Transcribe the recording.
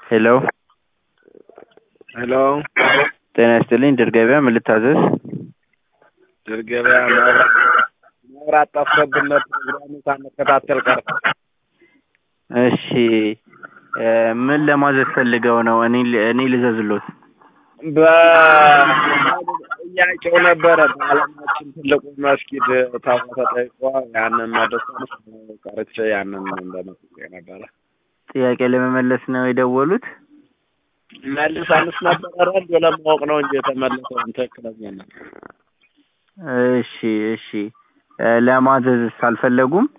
ሄሎ ሄሎ ጤና ይስጥልኝ ድር ገበያ ምን ልታዘዝ? ድር ገበያ መብራት መብራት ጠፍቶብን ነው ፕሮግራሙን ሳንከታተል ቀርተን። እሺ ምን ለማዘዝ ፈልገው ነው? እኔ እኔ ልዘዝሎት? በጥያቄው ነበረ በዓለማችን ትልቁ መስጊድ ተብሎ ተጠይቆ ያንን መደሰን ቀርቼ ያንን እንደመጠየቅ ነበረ። ጥያቄ ለመመለስ ነው የደወሉት? መልሰንስ ነበረ ረንዶ ለማወቅ ነው እንጂ የተመለሰውን ትክክለኛ ነው። እሺ እሺ ለማዘዝስ አልፈለጉም?